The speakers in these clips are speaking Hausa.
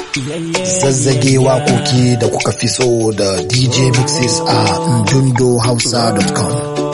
zazzage wakoki da kuka fi so da dj mixes a ndundohausa.com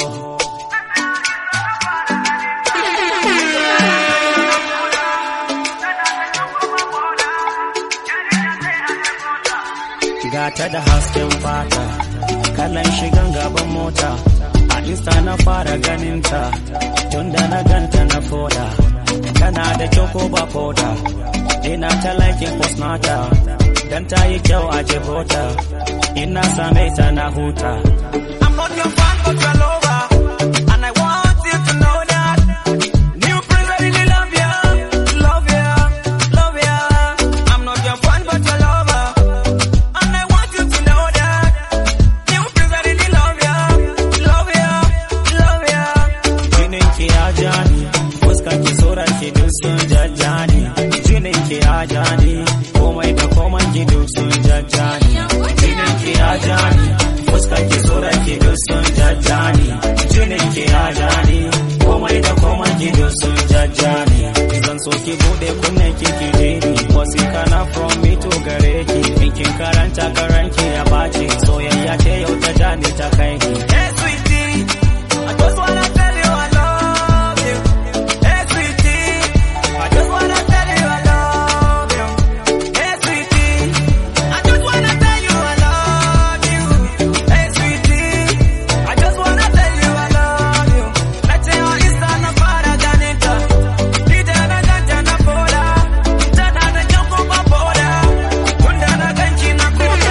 gata da hasken fata kalan shigan gaban mota a insta na fara ganinta tun da na ganta na foda tana da kyau ko ba foda ina ta laikin postnata dan ta yi kyau a jibota ina same ta na huta I'm not your fan but your lover and I want you to know that New prince I really love ya love ya love ya I'm not your fan but your lover and I want you to know that New prince I really love ya love ya love ya Jinin ki ya jani fuskan ki surar ki duk sun jajjani jinin ki ya jani komai da komai ki duk sun jajjani jinin ki ya jani fuskar ki surar ki duk sun jajjani jinin ki ya jani komai da komai ki duk sun jajjani zan so ki bude kunnen ki ki dini wasika na from me to gare ki in kin karanta karanki ya baci soyayya ce yau ta jani ta kai ki hey sweetie I just wanna tell you I love you hey sweetie I just wanna tell you I love you hey sweetie I just wanna tell you I love you hey sweetie I just wanna tell you I love you Let's say on Insta na fara ganinta Ida na ganta na foda Tana da kyau ko ba foda Tunda na ganki na koda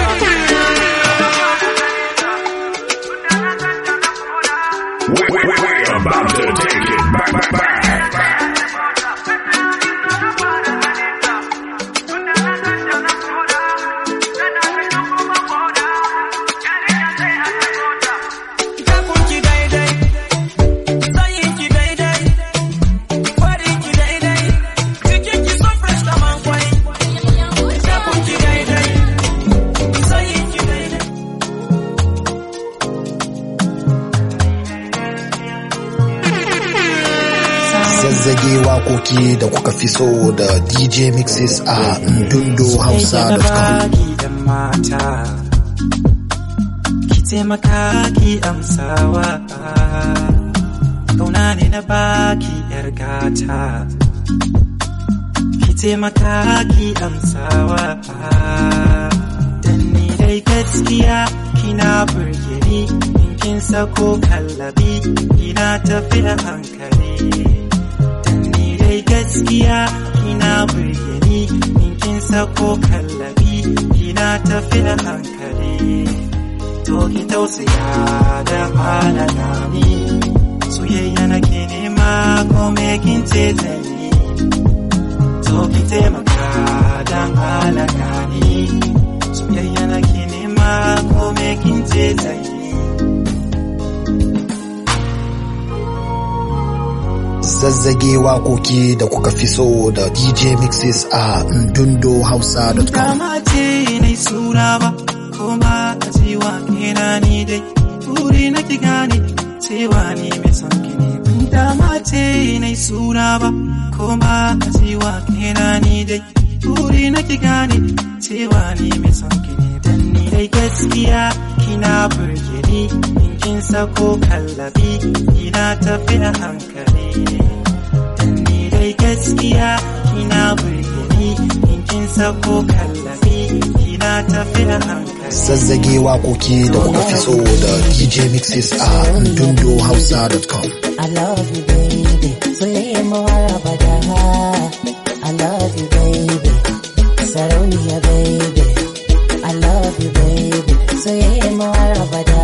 We- we- We're about to take it back, back, back. Kafunki daidai, tsayinki daidai, farinki daidai, jikinki so fresh kaman kwai. Kafunki daidai, tsayinki daidai. zazzage wakoki da kuka fi so da dj mixes a ndundohausa.com baki da mata ki taimaka ki amsawa kauna ne na baki yar gata ki taimaka ki amsawa dan ni dai gaskiya kina burge ni in kin sako kallabi kina tafi a hankali dan ni dai gaskiya kina burge ni in kin sako kallabi kina tafi a hankali to ki tausaya da halala ni soyayya nake nema ko me kin ce zan yi to ki taimaka dan halaka ni soyayya nake nema ko me kin ce zan yi zazzage wakoki da kuka fi so da dj mixes a ndundohausa.com Dama ce na suna ba, kuma a cewa kena ni dai, turi na ki gane cewa ni mai son ki ne. Dama ce na suna ba, kuma a cewa kena ni dai, turi na ki gane cewa ni mai son ki ne. Dan ni dai gaskiya kina burge ni, in kin sako kallabi, kina tafi a hankali. Dan ni dai gaskiya kina burge ni in kin sako kallabi kina tafi a hankali zazzage wakoki da kuka fi so da dj mixes a ndundohausa.com I love you, baby. Soyayya mawar abada. I love you, baby. Sarauniya, baby. I love you, baby. Soyayya mawar abada.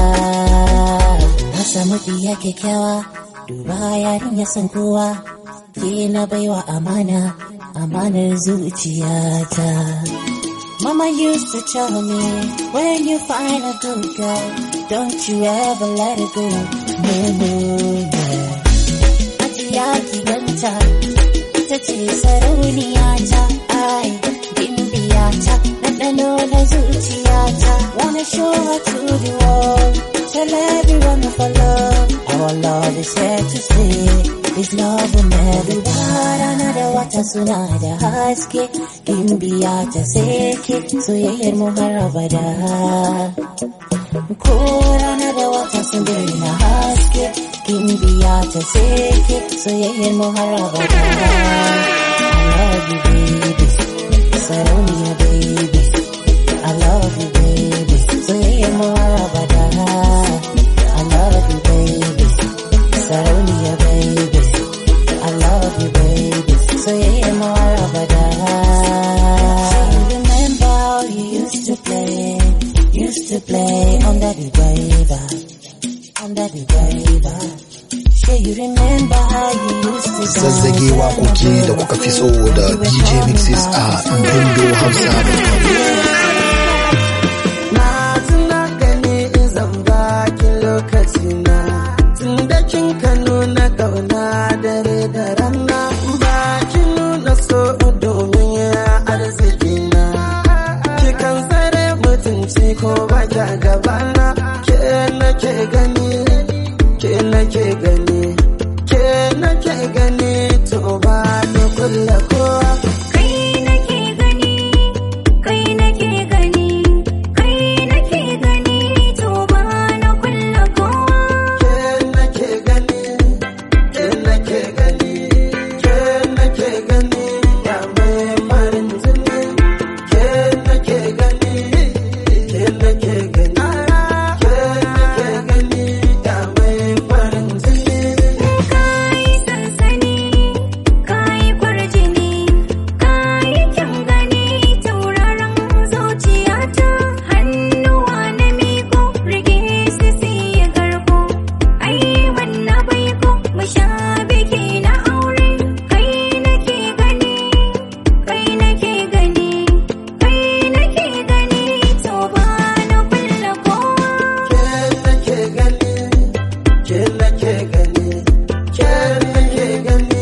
Na samu diya kyakkyawa. Duba yarin ya san kowa. Ke na baiwa amana. Amanar zuciyata. Mama used to tell me, when you find a good girl, don't you ever let it go. No, no, no. Ajiya ki ganta, ita ce sarauniya ta, ai, gimbiya ta, ɗanɗano na zuciya ta. Wanna show her to the world, tell everyone of our love. Our love is here to stay, This love will never rana da wata suna da haske Gimbiya ta seke soyayyar mu har abada Ko rana da wata sun daina haske Gimbiya ta seke soyayyar mu har abada I love you baby Sarauniya baby I love you baby soyayyar mu har abada I love you baby Sarauniya baby I love you baby soyayyar mu har abada Remember how you used to play Used to play under the waiver Under the waiver Sure you remember how you used to dance Zazzage waƙoƙi da kuka fi so da DJ Mixes a Dundo Hausa. Na tuna gani in zan baki lokaci na tun da kin ka nuna kauna dare da rana ba ki nuna so domin arziki na ki kan tsare mutunci ko ba ki gabana ke nake gani ke nake gani ke nake gani to ba ni kulla kowa Kai nake gani, kai nake gani, kai nake gani, to ba na kulla kowa. ke nake gani ke nake gani ke nake gani ya mai farin jini ke nake gani ke nake gani ke nake gani ya mai farin jini Kai sansani, kai kwarjini, kai kyan gani, tauraron zuciyata. Hannuwa na miko, rage su siya garko. Ai wannan baiko, mu sha biki na aure. Kai nake gani, kai nake gani, kai nake gani, to ba na kulla kowa. ke nake gani ke nake gani ke nake gani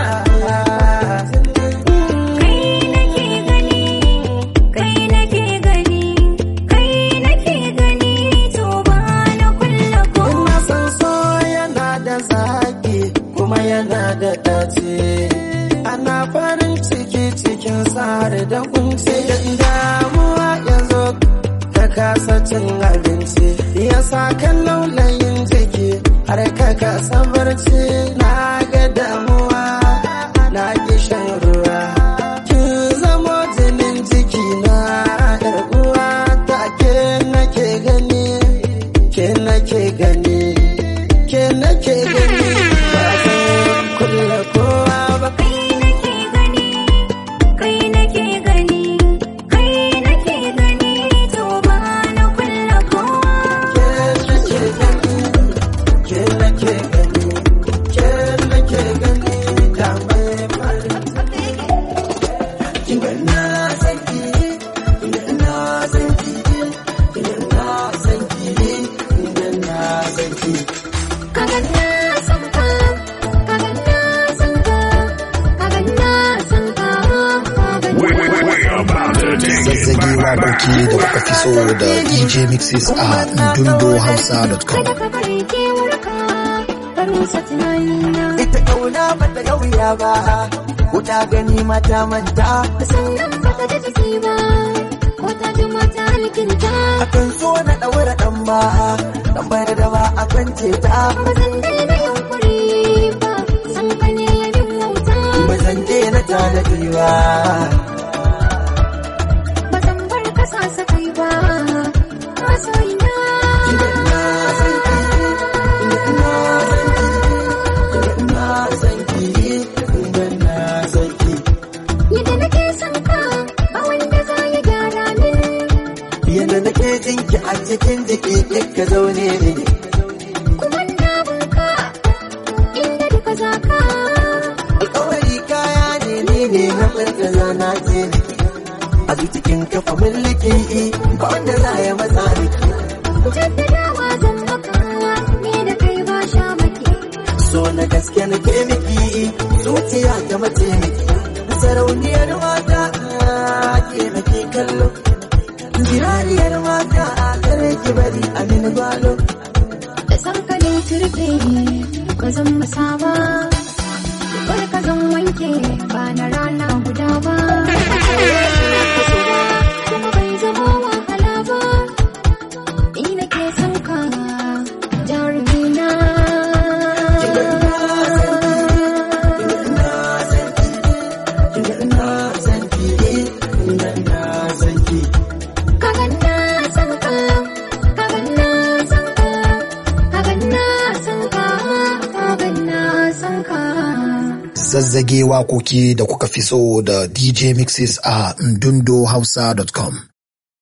ah Kai nake gani, kai nake gani, kai nake gani, to ba na kulla kowa. Ina san so yana da zaki kuma yana da dace. Ana farin ciki cikin sare da kunce da damuwa ya zo ka kasa cin abinci. Ya sa kan laulayin jiki har ka kasa barci na ga damuwa na ki shan ruwa. Kin zamo jinin jiki na yar uwa ta ke nake gani. ke nake gani ke nake gani ba zan kulla kowa ba Kai nake gani, kai nake gani, kai nake gani, to ba na kulla kowa. ke nake gani ke nake gani ke nake gani da mai farin kinga na san ki kinga na san ki kinga na san ki kinga na san ki Kagan na san ka, kagan na san ka, kagan na san ka, kagan We, we, we, we about to take it Zazzage back, back, waƙoƙi da back. kuka fi so da DJ Mixes a dundohausa.com. Kada ka bari kewarka, ka rusa tunanina. ita kauna bata ga wuya ba wuta gani mata manta Sannan baka da jiki ba, ko ta ji mata alkinta. akan so na ɗaura ɗan ba ɗan bayar da ba a kwance ta Ba zan daina yunkuri ba, san ka ne ya min wauta. ba zan daina tanadi ba Ba zan bar ka sasa kai ba, masoyina. na san ki na san ki na san ki na san ki Yadda nake son ka, ba wanda za ya gyara min. yadda nake jin ki a cikin jiki ka zaune ne Kuma na bunka, inda duka za ka. alƙawari kaya ne ni ne na farkaza na ce a cikin kafa mulki ba wanda za ya matsa ni Jaddadawa zan makawa, ni da kai ba sha maki. so na gaske na ke miki zuciya ta mace miki sarauniyar mata ke na ke kallo jirariyar mata kare ki bari a min gwalo Da san ka ne turbe, ba zan masa ba. zazzage wakoki da kuka fi so da DJ Mixes a ndundohausa.com.